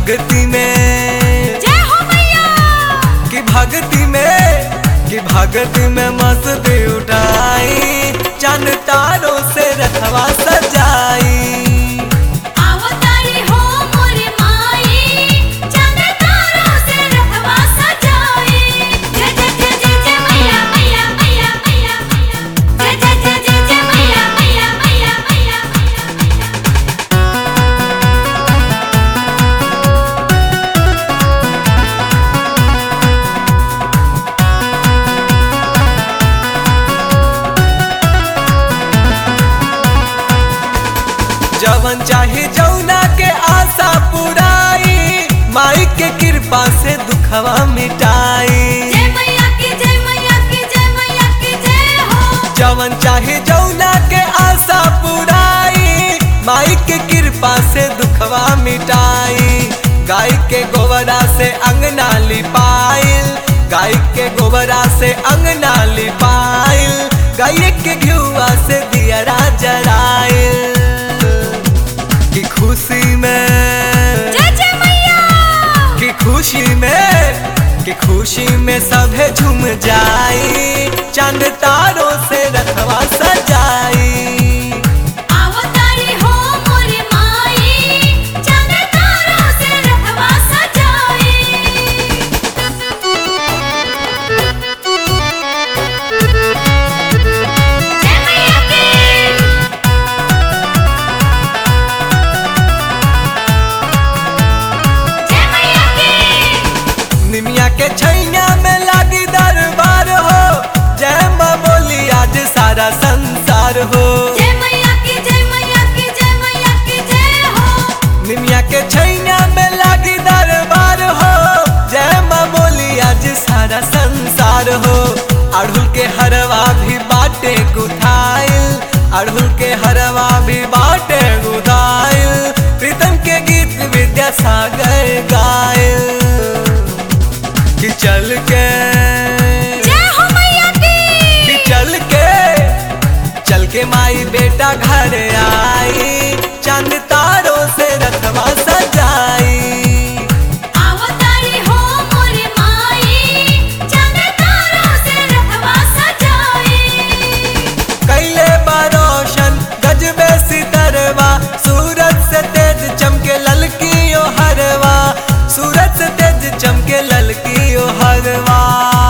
भक्ति में जय हो मैया कि भक्ति में कि भक्ति में मस्ती उठाई चंद तारों से रखवा सजाई अवतारी हो मोरे माई चंद तारों से रखवा सजाई जय जय जय जय जय मैया मैया मैया मैया मैया जय जय जय जय जय मैया मैया मैया मैया मैया जवन चाहे जौना के आशा पुराई माई के कृपा से दुखवा मिटाई जय मैया की जय मैया की जय मैया की जय हो जवन चाहे जौना के आशा पुराई माई के कृपा से दुखवा मिटाई गाय के गोबरा से अंगना लिपाइल गाय के गोबरा से अंगना लिपाइल गाय के घुआ से दियरा जराइल की खुशी में जय जय मैया कि खुशी में कि खुशी में सभे झूम जाई चंद तारों से रखवा सजाई अवतारी हो मोरे माई चंद तारों से रखवा सजाई जय मैया की जय मैया की निमिया के छैया में लागी दरबार हो जय माँ बोली आज सारा संसार हो जय मैया की जय मैया की जय मैया की जय हो निमिया के छैया में लागी दरबार हो जय माँ बोली आज सारा संसार हो अड़हुल के हरवा भी बाटे गुथाइल अड़हुल के हरवा भी बाटे गुथाइल प्रीतम के गीत विद्यासागर गायल कि चल के जय हो मैया कि की चल के चल के माई बेटा घर आई चंद तारों से रखवा सजाई अवतारी हो मोरे माई चंद तारों से रखवा सजाई कैले बारोशन गजबे सितरवा सूरज से तेज चमके ललकी ओ हरवा सूरज से तेज चमके ललकी ओ हरवा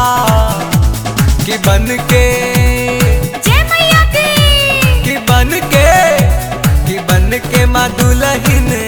कि बन के जय मैया की कि बन के कि बन के माँ दुल्हन